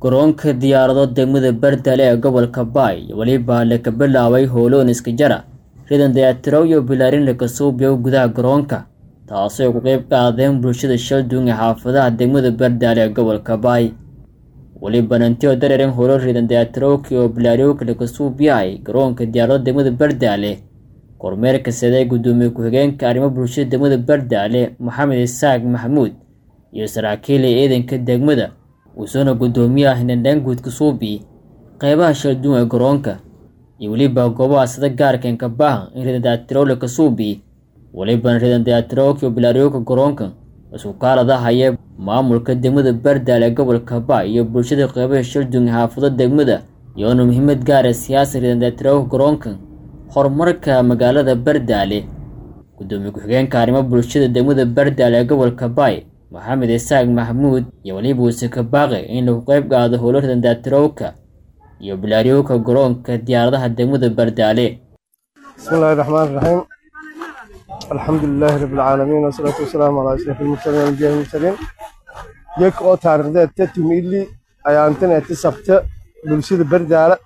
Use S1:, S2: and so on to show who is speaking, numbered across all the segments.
S1: garoonka diyaarado degmada bardale ee gobolka baay weliba laka bilaabay howloon iska jara ridan dayatirow iyo bilaarin laka suubiyo gudaha garoonka taasoo ay ku qeyb qaadeen bulshada shalduun ee xaafadaha degmada bardaale ee gobolka baay weliba nantioo dareeren howlo ridan dayatirowki oo bilaariyowka laka suubiyahay garoonka diyaarado degmada bardaale kormeerka saday gudoomiye ku-xigeenka arrimo bulshada degmada bardaale maxamed isaaq maxamuud iyo saraakiil ee ciidanka degmada uusoona gudoomiyaha hinandhaan guudka suubi qeybaha shalduun ee garoonka iyo weliba goobaha sida gaarka enkabaaha in ridan dayatirow laka suubi welibana ridan dayatirowka iyo bilaariyowka garoonka isku kaalada haya maamulka degmada bardaale ee gobolka baay iyo bulshada qeybaha shalduun ee xaafado degmada iyoona muhiimad gaara siyaasa ridan dayatirowka garoonka horumarka magaalada bardaale gudoomiye ku-xigeenka arrimo bulshada degmada bardaale ee gobolka baay maxamed isaaq maxamuud iyo weliba uuse ka baaqay in lagu qeyb qaado howlo ridan dayatirowka iyo bilaariyowka garoonka diyaaradaha degmada bardaale
S2: بسم الله الرحمن الرحيم الحمد لله رب العالمين والصلاة والسلام على أشرف المرسلين والأنبياء المرسلين يك أو تاريخ تتم إلي أيانتنا تسبت بلشيد بردالة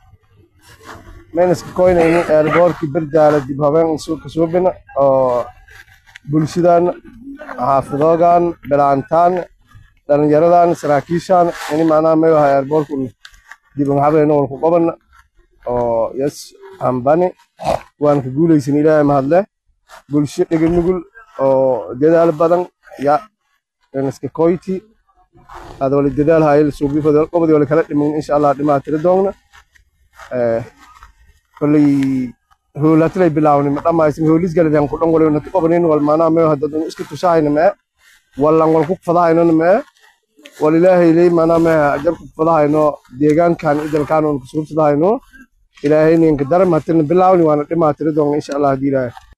S2: من اسكوين إني أربورك بردالة دي بهوين سوق سوبنا أو بلشيدان حافظوغان بلانتان dhalinyaradan saraakiishan ini macnaha meelaha airborku dib ugu habeeno wal ku qaban oo yes ambani waan ka guuleysan ilaahay mahadle bulsho dhega nugul oo dadaal badan ya iska koyti hada wali dadaal hayl suubi fadal qobadi wali kala dhimin insha Allah dhimaa tiri doona ee kulli howlatlay bilaawni ma dhamaysin howlis galadan ku dhan wali nati qobanin wal maana meelaha dad iska tusaayna ma wallan wal ku fadaayna ma walilaahay ilay maana ma ajar ku fadaayno deegaankan idalkaan oo ku suurtadayno ilaahay ninka daram hatin bilaawni waana dhimaa tiri doona insha Allah hadii ilaahay